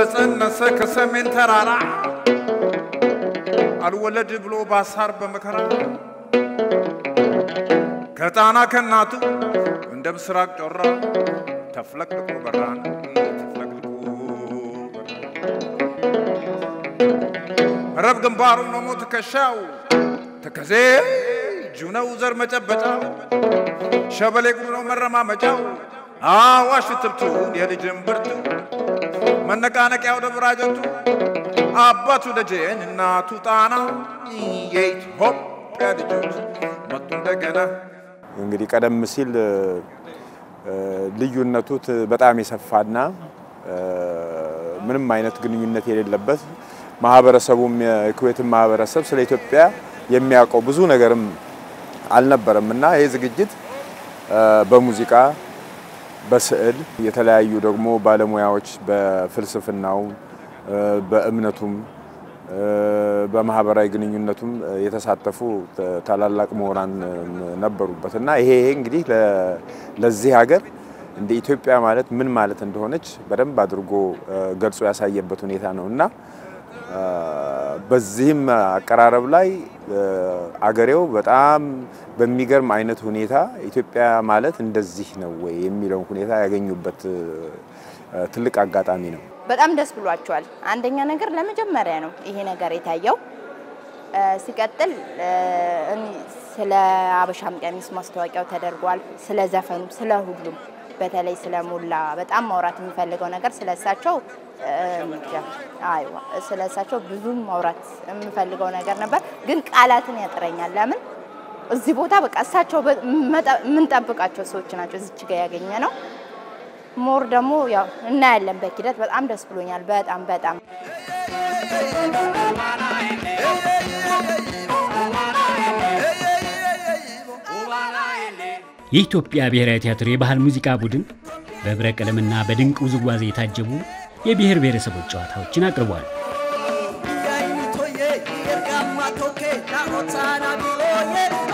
ተጸነሰ ከሰሜን ተራራ አልወለድ ብሎ ባሳር በመከራ ከጣና ከናቱ እንደ ምስራቅ ጮራ ተፍለቅልቆ በራን ተፍለቅልቆ ረብ ግንባሩ ነው ትከሻው ተከዜ እጁ ነው ዘር መጨበጫው ሸበሌ ጉሩ ነው መረማመጫው አዋሽ ትብቱን የልጅን ብርቱ መነቃነቂያው ደብራጀቱ አባቱ ደጀን እናቱ ጣና የኢትዮጵያ ልጆች መጡ እንደገና። እንግዲህ ቀደም ሲል ልዩነቱ በጣም የሰፋና ምንም አይነት ግንኙነት የሌለበት ማህበረሰቡም የኩዌትን ማህበረሰብ ስለ ኢትዮጵያ የሚያውቀው ብዙ ነገርም አልነበረም እና ይህ ዝግጅት በሙዚቃ በስዕል የተለያዩ ደግሞ ባለሙያዎች በፍልስፍናው በእምነቱም በማህበራዊ ግንኙነቱም የተሳተፉ ታላላቅ ምሁራን ነበሩበት እና ይሄ ይሄ እንግዲህ ለዚህ ሀገር እንደ ኢትዮጵያ ማለት ምን ማለት እንደሆነች በደንብ አድርጎ ገልጾ ያሳየበት ሁኔታ ነው እና በዚህም አቀራረብ ላይ አገሬው በጣም በሚገርም አይነት ሁኔታ ኢትዮጵያ ማለት እንደዚህ ነው ወይ የሚለውን ሁኔታ ያገኙበት ትልቅ አጋጣሚ ነው። በጣም ደስ ብሏቸዋል። አንደኛ ነገር ለመጀመሪያ ነው ይሄ ነገር የታየው። ሲቀጥል ስለ አበሻም ቀሚስ ማስታወቂያው ተደርጓል። ስለ ዘፈኑ፣ ስለ ሁሉም በተለይ ስለ ሞላ በጣም ማውራት የሚፈልገው ነገር ስለ እሳቸው አይዋ ስለ እሳቸው ብዙም ማውራት የምፈልገው ነገር ነበር፣ ግን ቃላትን ያጥረኛል። ለምን እዚህ ቦታ በቃ እሳቸው የምንጠብቃቸው ሰዎች ናቸው እዚች ጋር ያገኘ ነው። ሞር ደግሞ ያው እናያለን በሂደት። በጣም ደስ ብሎኛል። በጣም በጣም የኢትዮጵያ ብሔራዊ ቲያትር የባህል ሙዚቃ ቡድን በህብረ ቀለምና በድንቅ ውዝዋዜ የታጀቡ የብሔር ብሔረሰቦች ጨዋታዎችን አቅርቧል። Toye, ergamma toke, na otsana biroye,